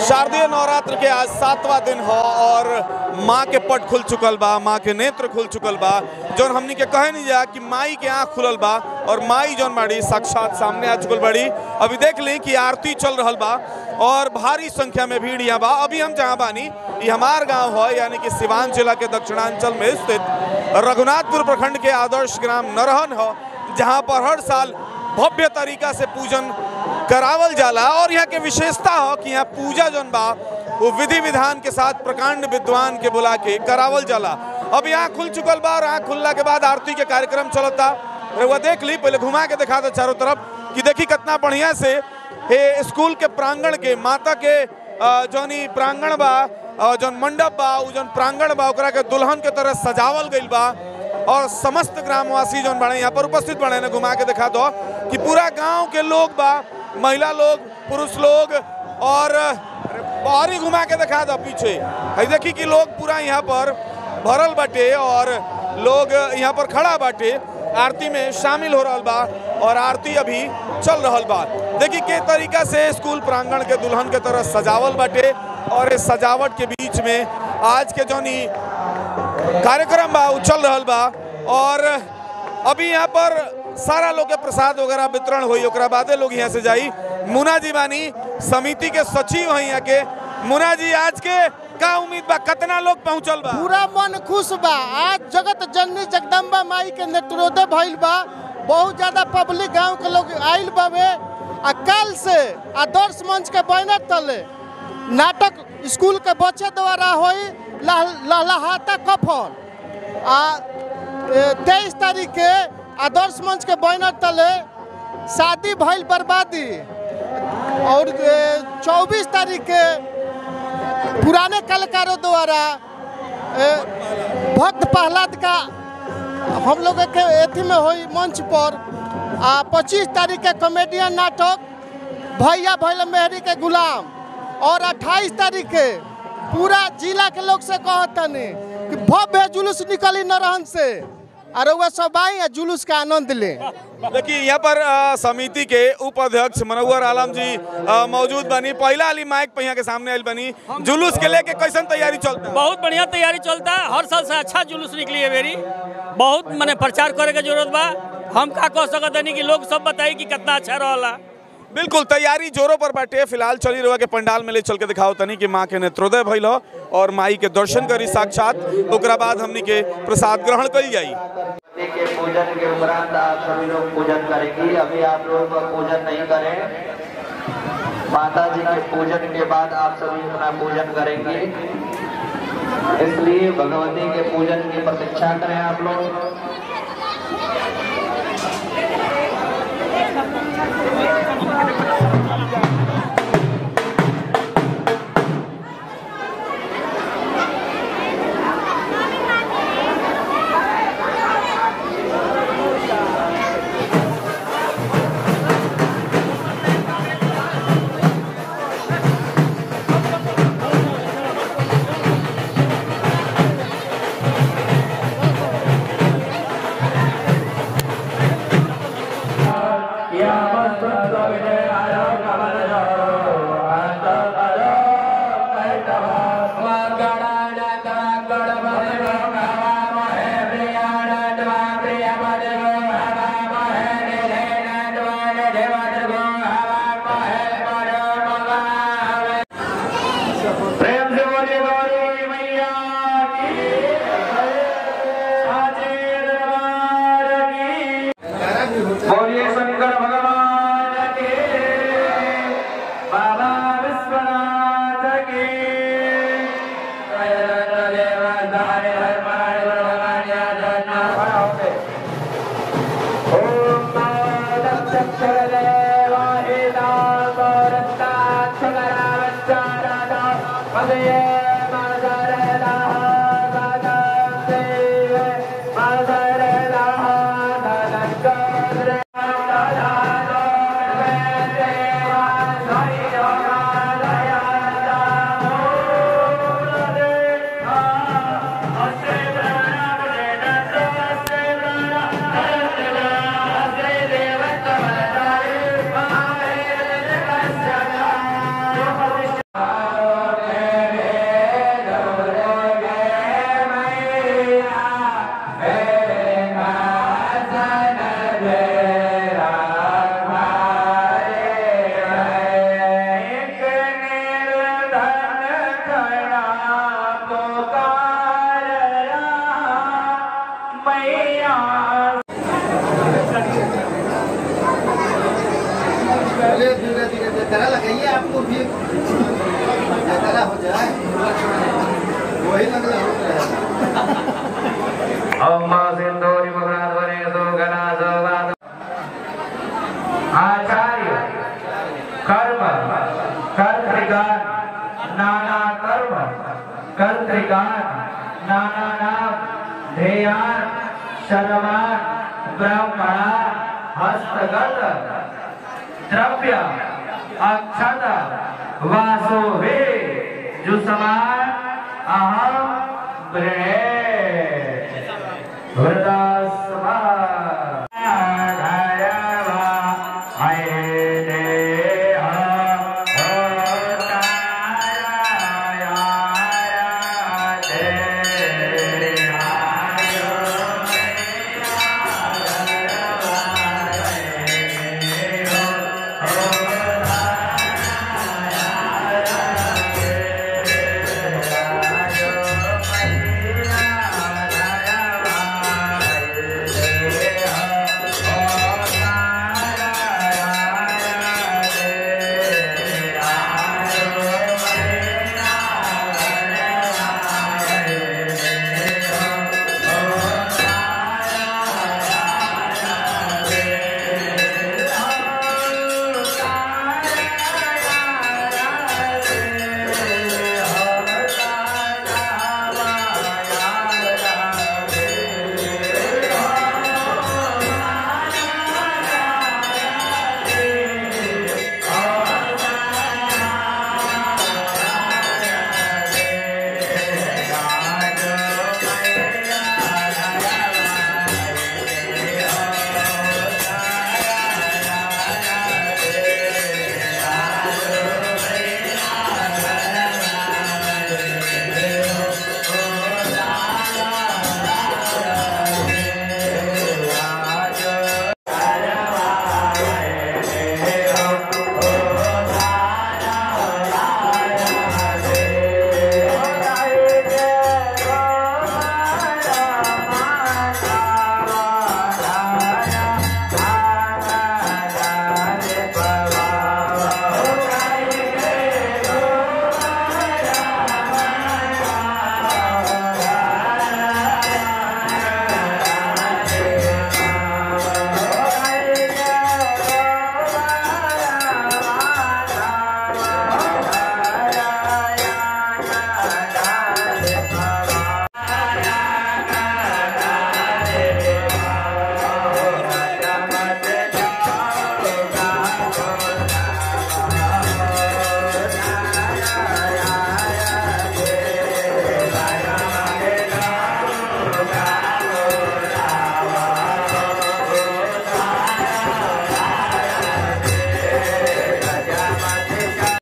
शारदीय नवरात्र के आज सातवां दिन हो और माँ के पट खुल चुकल बा माँ के नेत्र खुल चुकल बा जौन हमनी के कहे नहीं जा कि माई के आँख खुलल बा और माई जौन बाड़ी साक्षात सामने आ चुकल बड़ी अभी देख ली कि आरती चल रहल बा और भारी संख्या में भीड़ यहाँ बा अभी हम जहाँ बानी ये हमार गांव है यानी कि सिवान जिला के दक्षिणांचल में स्थित रघुनाथपुर प्रखंड के आदर्श ग्राम नरहन हो जहाँ पर हर साल भव्य तरीका से पूजन करावल जाला और यहाँ के विशेषता हो कि यहाँ पूजा जौन बा वो विधि विधान के साथ प्रकांड विद्वान के बुला के करावल जाला अब यहाँ खुल चुकल बा और यहाँ खुलला के बाद आरती के कार्यक्रम चलता रउआ देख ली पहले घुमा के दिखा दो चारों तरफ कि देखी कितना बढ़िया से हे स्कूल के प्रांगण के माता के अ, जौन ई प्रांगण बा अ, जौन मंडप बा उ जौन प्रांगण बा ओकरा के दुल्हन के तरह सजावल गइल बा और समस्त ग्रामवासी जौन बड़े यहाँ पर उपस्थित बड़े ने घुमा के दिखा दो कि पूरा गांव के लोग बा महिला लोग पुरुष लोग और अरे बाहर ही घुमा के दिखा दो पीछे है देखी कि लोग पूरा यहाँ पर भरल बाटे और लोग यहाँ पर खड़ा बाटे आरती में शामिल हो रहल बा और आरती अभी चल रहल बा देखी के तरीका से स्कूल प्रांगण के दुल्हन के तरह सजावल बाटे और इस सजावट के बीच में आज के जौन ई कार्यक्रम बा उ चल रहल बा और अभी यहाँ पर सारा लोग के प्रसाद वगैरह वितरण हुई ओकरा बादे लोग यहाँ से जाई मुना जी बानी समिति के सचिव हैं यहाँ के मुना जी आज के का उम्मीद बा कितना लोग पहुँचल बा पूरा मन खुश बा आज जगत जननी जगदम्बा माई के नेत्रोदय भइल बा बहुत ज्यादा पब्लिक गांव के लोग आइल बावे आ कल से आदर्श मंच के बैनर तले नाटक स्कूल के बच्चे द्वारा होई लह- लहलहाता कफन आ तेईस तारीख के आदर्श मंच के बैनर तले शादी भइल बर्बादी और चौबीस तारीख के पुराने कलाकारों द्वारा ए, भक्त प्रहलाद का हम लोग के एथी में हुई मंच पर आ पच्चीस तारीख के कॉमेडियन नाटक भैया भैल मेहरी के गुलाम और अट्ठाईस तारीख के पूरा जिला के लोग से कहतनी कि भव्य जुलूस निकली नरहन से और वह सब आई आ जुलूस का आनंद ले देखिए यहाँ पर अ, समिति के उपाध्यक्ष मनोहर आलम जी अ, मौजूद बनी पहला अली माइक पे यहाँ के सामने आयल बनी जुलूस के लेके कैसन तैयारी चलता बहुत बढ़िया तैयारी चलता है हर साल से अच्छा जुलूस निकली है मेरी बहुत मैंने प्रचार करे के जरूरत बा हम का कह सकत नहीं कि लोग सब बताई कि कितना अच्छा रहला बिल्कुल तैयारी जोरों पर बाटे फिलहाल चली रहा के पंडाल में ले चल के दिखाओ तनी कि माँ के नेत्रोदय भइल हो और माई के दर्शन करी साक्षात ओकरा बाद हमनी के प्रसाद ग्रहण करी जाई भगवती के पूजन के उपरांत आप सभी लोग पूजन करेंगी अभी आप लोग का पूजन नहीं करें माता जी के पूजन के बाद आप सभी अपना पूजन करेंगे इसलिए भगवती के पूजन की प्रतीक्षा करें आप लोग प्रेम से बोलिए गौरी मैया की साचे दरबार की बोलिए शंकर भगवान के बाबा विश्वनाथ के जय जय देव धारे हर मार भगवान या धन्ना भावे ओम दक्षर देवाहि नामरता छगरावच्चारदा पदये मादरदा गादते मादरदा धनकरे को भी जगह हो जाए वही लगला अम्मा सिंदूरी मगराधवने सुगना सवाद आचार्य कर्म कर्तृगान नाना कर्म कर्तृगान नाना नाम ध्येयान शर्मान ब्राह्मणा हस्तगत द्रव्य अक्षत वासो वे जुसमान अहम ब्रे वृदा